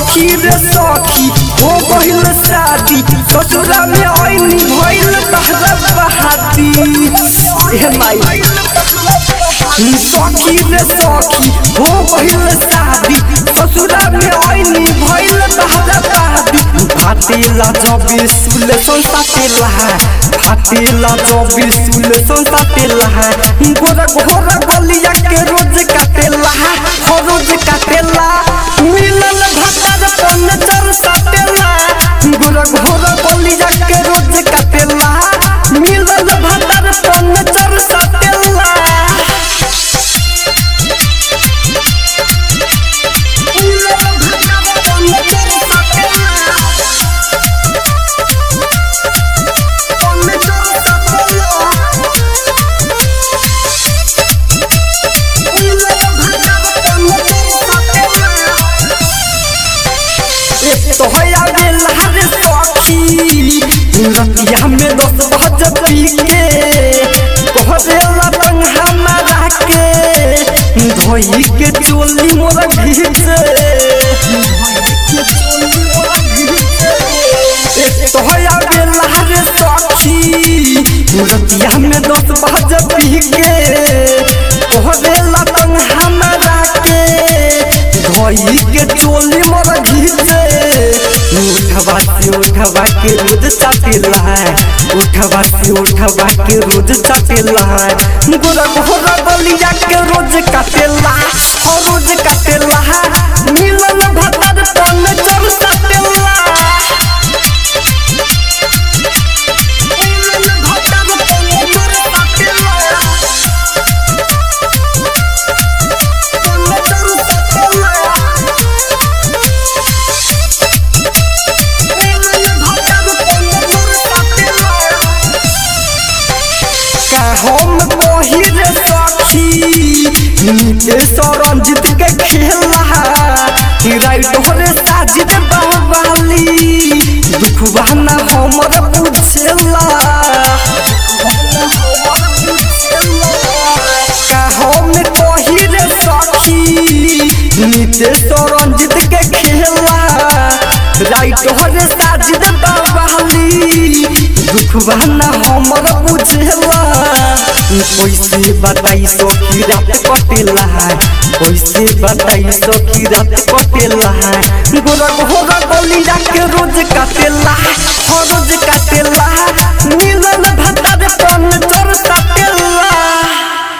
सखी रे सखी हो गइल शादी ससुरा में आईनी भइल तहरा बहादी हे माई सखी रे सखी हो गइल शादी ससुरा में आईनी भइल तहरा बहादी फाटेला जबी सुले संसाटेला फाटेला जबी सुले संसाटेला गोरा गोरा गलिया के रोज काटेला हो रोज काटेला मिलल भतर पन चर सटेला गोरा गोरा गलिया के रोज काटेला मिलल भतर पन चर सटेला तोहया बेला रे सखी रतिया में दस बज पी के कहरेला रंग हमारा के धोई के चोली मोरा घीचे तोहया बेला रे सखी रतिया में दस बज पी के कहरेला रंग हमारा के धोई के चोली मोरा घीचे उठवा से उठवा के रोज चाटेला उठवा से उठवा के रोज चाटेला गोरा गोरा बलिया के रोज काटेला और रोज काटेला मिलल भतर पन चर सटेला मिलल भतर पन चर सटेला पन चर सटेला का हम कही रे सखी नीतीश रंजित के खेला राइट रे साजिद बाबाली दुखवा ना हमर बुझेला का हम कही रे सखी नीतीश रंजित के खेला राइट रे साजिद बाबाली दुखवा ना हमर बुझेला कैसे बताई सखी रात कटेला कैसे बताई सखी रात कटेला गोरा गोरा गलिया के रोज काटेला हर रोज काटेला